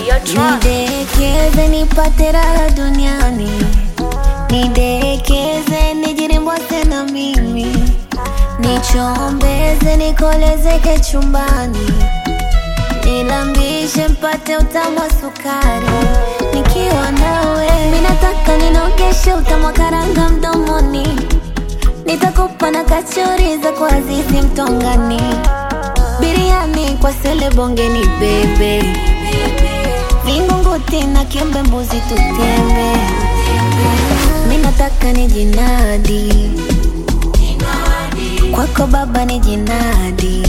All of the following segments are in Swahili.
Videotron. Nidekeze nipate raha duniani, nidekeze nijirimbwase na mimi, nichombeze nikolezeke chumbani, nilambishe mpate utamu wa sukari, nikiwa nawe minataka ninogeshe utamu wa karanga mdomoni, nitakupa na kachori za kwa Azizi Mtongani, biriani kwa sele bongeni bebe Vingunguti na kiembe mbuzi tutembe, minataka ni jinadi kwako baba ni jinadi,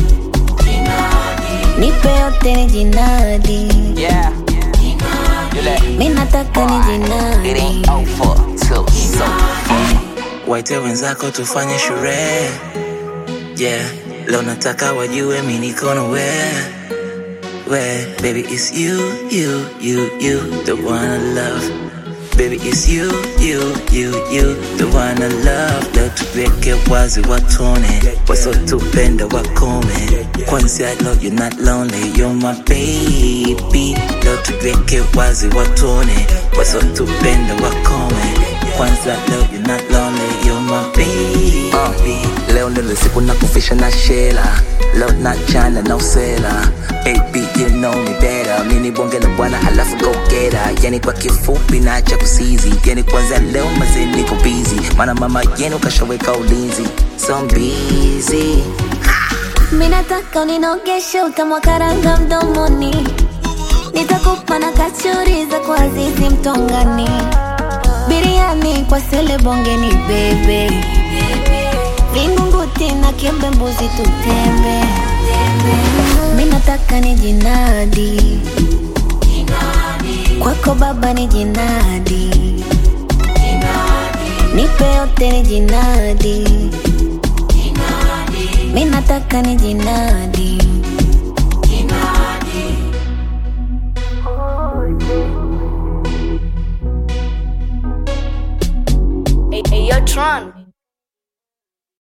nipe yote ni jinadi, Yeah. You let minataka ni it jinadi. ain't over till it's over. waite wenzako tufanye sherehe yeah leo nataka wajue mi niko na we we baby it's you you you you the one I love baby it's you you you you the one I love leo tuweke wazi watone wasotupenda wakome kwanza leo you're not lonely you're my baby leo tuweke wazi watone wasotupenda wakome kwanza leo you're not lonely you're my baby Uh, leo ndilo siku na kufisha na shela leo na chana na usela baby you know me better mini bonge la bwana halafu go get her yani kwa kifupi na cha kusizi yani kwanza leo mazee niko busy maana mama yenu kashaweka ulinzi so I'm busy Minataka uninogeshe utamu wa karanga mdomoni, nitakupa na kachori za kwa Azizi Mtongani, biriani kwa sele bongeni bebe, vingunguti na kiembe mbuzi tutembe, minataka ni jinadi kwako baba ni jinadi, nipe yote ni jinadi minataka ni jinadi